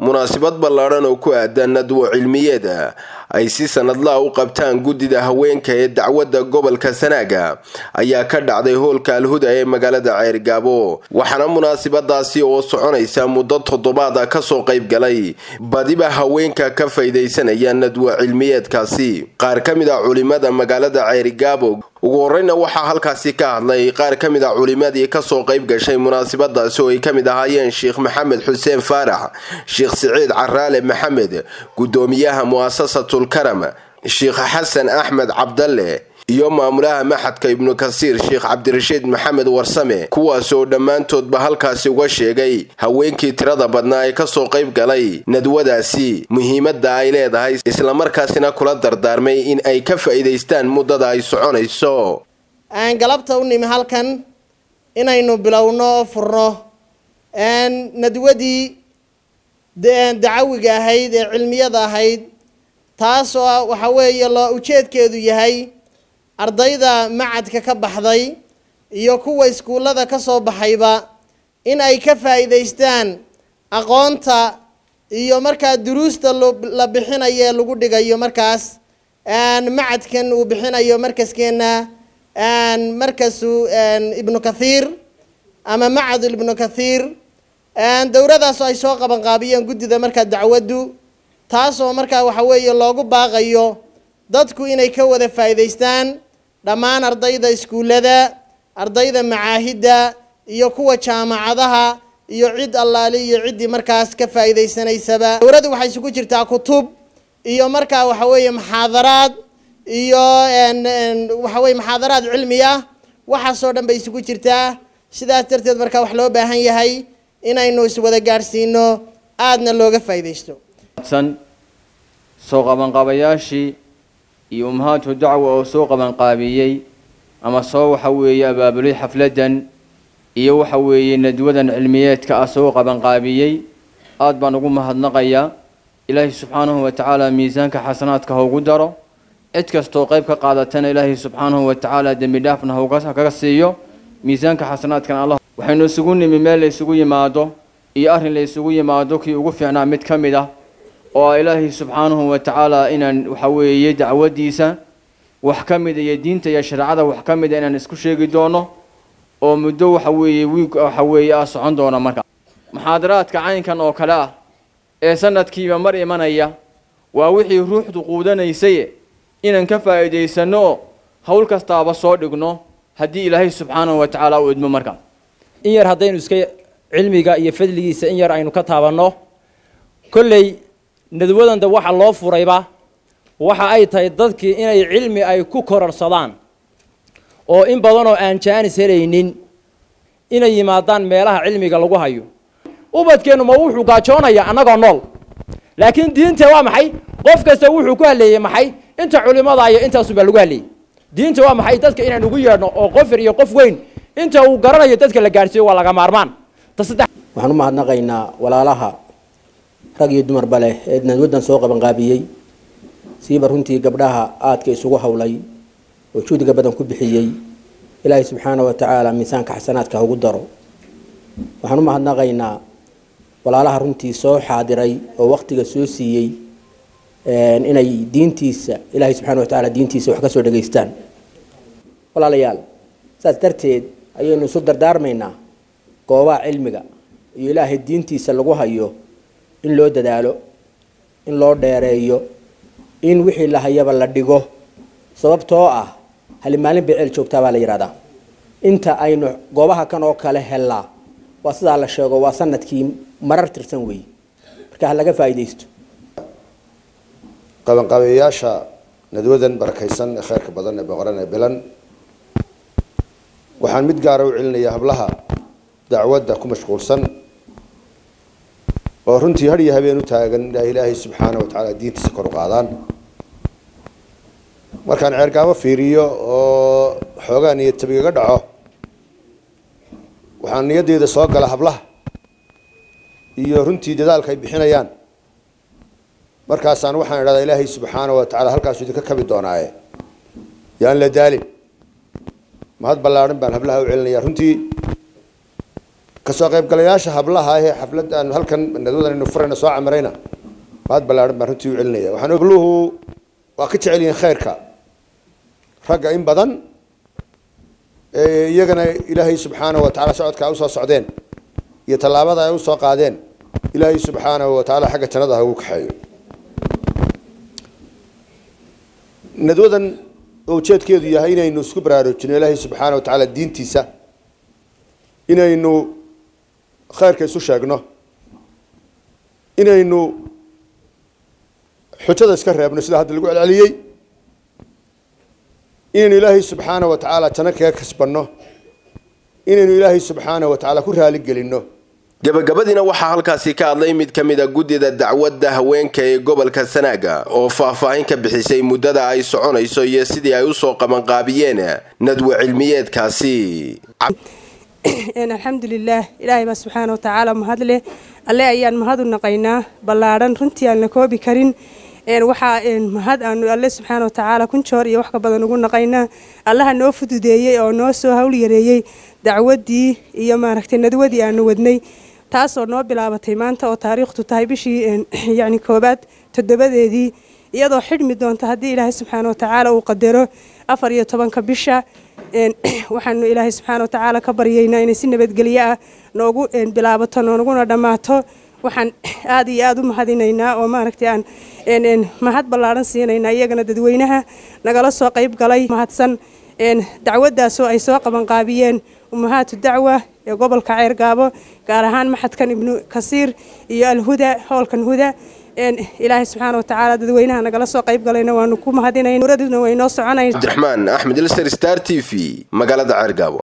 munaasabad ballaadhan oo ku aadan nadwo cilmiyeed ay si sanadlaha u qabtaan guddida haweenka ee dacwadda gobolka sanaaga ayaa ka dhacday hoolka alhuda ee magaalada ceergaabo waxaana munaasabadaasi oo soconaysa muddo toddobaada kasoo qayb galay badiba haweenka ka faydaysanaya nadwo cilmiyeedkaasi qaar ka mid a culimada magaalada ceerigaabo ugu horeyna waxaa halkaasi ka hadlay qaar ka mid a culimadii kasoo qayb gashay munaasabadaasi oo ay ka mid ahaayeen sheekh maxamed xuseen faarax sheekh siciid caraale maxamed guddoomiyaha mu'asasatul karam sheekh xasan axmed cabdalle iyo maamulaha maxadka ibnu kasiir sheekh cabdirashiid maxamed warsame kuwaasoo dhammaantoodba halkaasi uga sheegay haweenkii tirada badnaa ee kasoo qayb galay nadwadaasi muhiimadda ay leedahay islamarkaasina kula dardaarmay in ay ka faa'iidaystaan muddada ay soconayso aan galabta u nimi halkan inaynu bilowno oo furno nadwadii dacawiga ahayd ee cilmiyada ahayd taasoo waxa weeye loo ujeedkeedu yahay ardayda macadka ka baxday iyo kuwa iskuullada ka soo baxayba in ay ka faa'iidaystaan aqoonta iyo markaa duruusta la bixinayo ee lagu dhigayo markaas macadkan uu bixinayo markaskeena markasu ibnu kathiir ama macad ibnu kathiir dowradaasoo ay soo qabanqaabiyeen guddida markaa dacwaddu taasoo markaa waxa weeye loogu baaqayo dadku inay ka wada faa'iidaystaan dhammaan ardayda iskuullada ardayda macaahidda iyo kuwa jaamacadaha iyo cid allaali iyo ciddii markaas ka faa'iidaysanaysaba dowladdu waxay isugu jirtaa kutub iyo markaa waxa weeye maxaadaraad iyo waxa weye maxaadaraad cilmi ah waxaasoo dhan bay isugu jirtaa sidaas darteed markaa wax loo baahan yahay inaynu iswada gaadhsiino aadna looga faa'iidaysto soo qabanqaabayaashii iyo ummahaatu dacwa oo soo qabanqaabiyey ama soo waxa weeye abaabulay xafladdan iyo waxa weeye nadwadan cilmiyeedka ah soo qabanqaabiyey aada baan ugu mahadnaqayaa ilaahay subxaanahu wa tacaala miisaanka xasanaadka haugu daro cid kastoo qayb ka qaadatana ilaahay subxaanahu wa tacaala dembi dhaafna hakaga siiyo miisaanka xasanaadkan allah waxaynu isugu nimi meel la isugu yimaado iyo arrin la isugu yimaado kii ugu fiicnaa mid ka mid ah oo a ilaahay subxaanahu wa tacaala inaan waxa weeye dacwadiisa wax ka mida iyo diinta iyo shareecada wax ka mida inaan isku sheegi doono oo muddo waxa weeye wiig waxa weeye ah socon doona marka muxaadaraadka caynkan oo kale ah ee sanadkiiba mar imanaya waa wixii ruuxdu quudanaysaye inaan ka faa'iidaysano oo howl kastaaba soo dhigno haddii ilaahay subxaanahu wa tacaala u idmo marka in yar haddaynu iska cilmiga iyo fadligiisa in yar aynu ka taabanno kolley nadwadanda waxa loo furayba waxa ay tahay dadkii inay cilmi ay ku kororsadaan oo in badanoo aan jaanis helaynin inay yimaadaan meelaha cilmiga lagu hayo ubadkeennu ma wuxuu gaajoonayaa annagoo nool laakiin diinta waa maxay qof kasta wuxuu ku haleeyey maxay inta culimada iyo intaasubaa lagu haleeyey diinta waa maxay dadka inaan ugu yeedhno oo qof yar iyo qof weyn inta uu garanayo dadka la gaadhsiiyo waa laga maarmaan waxaan u mahadnaqaynaa walaalaha rag iyo dumarba leh ee nadwaddan soo qabanqaabiyey siiba runtii gabdhaha aadka isugu howlay oo juhdiga badan ku bixiyey ilaahay subxaana wa tacaala miisaanka xasanaadka haugu daro waxaan u mahadnaqaynaa walaalaha runtii soo xaadiray oo waktiga soo siiyey inay diintiisa ilaahay subxana wa tacaala diintiisa wax ka soo dhegaystaan walaalayaal saas darteed ayaynu isu dardaarmaynaa goobaha cilmiga iyo ilaahay diintiisa lagu hayo in loo dadaalo in loo dheereeyo in wixii la hayaba la dhigo sababtoo ah hali maalin bay ceel joogtaa baa la yidhahdaa inta aynu goobaha kan oo kale hellaa waa sidaa la sheego waa sanadkii marar tirsan weeye marka ha laga faa'iidaysto qabanqaabeyaasha nadwadan barakaysan ee kheyrka badan ee boqoran ee bilan waxaan mid gaara u celinayaa hablaha dacwadda ku mashquulsan oo runtii har iyo habeen u taagan inay ilaahay subxaana wa tacaala diintiisa kor u qaadaan markaan ceergaabo fiiriyo oo xoogaa niyad tabigaga dhaco waxaan niyaddeeda soo gala hablaha iyo runtii dadaalka ay bixinayaan markaasaan waxaan idhahdaa ilaahay subxaana wa tacala halkaasu idinka kabi doonaaye yaan la daalin mahad ballaadhan baan hablaha u celinaya runtii kasoo qaybgalayaasha hablaha ee xafladda aanu halkan nadwadan aynu furayna soo camirayna mahad ballaadhan baan runtii u celinaya waxaan ogluhu waa ka jecel yihiin khayrka ragga in badan iyagana ilaahay subxaanahu wa tacala socodka ay usoo socdeen iyo tallaabada ay usoo qaadeen ilaahay subxaanahu wa tacaala xagga jannada ha ugu kaxeeyo nadwadan oo ujeedkeedu yahay inaynu isku baraarujino ilaahay subxaana wa tacaala diintiisa inaynu khayrka isu sheegno inaynu xujada iska reebno sida hadda lagu celceliyey inaynu ilaahay subxaana wa tacaala janno kaga kasbanno inaynu ilaahay subxaana wa tacaala ku raaligelinno gabagabadiina waxaa halkaasi ka hadlay mid ka mid a guddida dacwadda haweenka ee gobolka sanaaga oo faahfaahin ka bixisay muddada ay soconayso iyo sidii ay usoo qabanqaabiyeen nadwa cilmiyeedkaasi alxamdulilaah ilaahay baa subxaana wa tacaala mahad leh alle ayaan mahad u naqaynaa ballaadhan runtii aan la koobi karin waxaa mahad aanu alle subxaana wa tacaala kun joor iyo wax ka badan ugu naqaynaa allaha noo fududeeyey oo noo soo hawl yareeyey dacwaddii iyo maaragtay nadwadii aanu wadnay taasoo noo bilaabatay maanta oo taariikhtu tahay bishii yacni koobaad toddobadeedii iyadoo xidhmi doonta haddii ilaahay subxaana wa tacaala uu qadaro afar iyo tobanka bisha waxaanu ilaahay subxaana wa tacaala ka baryaynaa inay si nabadgelyo ah noogu bilaabato nooguna dhammaato waxaan aada iyo aada u mahadinaynaa oo maaragtay aan mahad ballaadhan siinaynaa iyagana dadweynaha nagala soo qayb galay mahadsan dacwaddaasoo ay soo qabanqaabiyeen ummahaatu dacwa ee gobolka ceergaabo gaar ahaan maxadkan ibnu kasiir iyo alhuda howlkan huda ilaahay subxaana wa tacaala dadweynaha nagala soo qayb galayna waanu ku mahadinayn uraduna way noo soconayn cabdiraxmaan axmed ilser star t v magaalada ceergaabo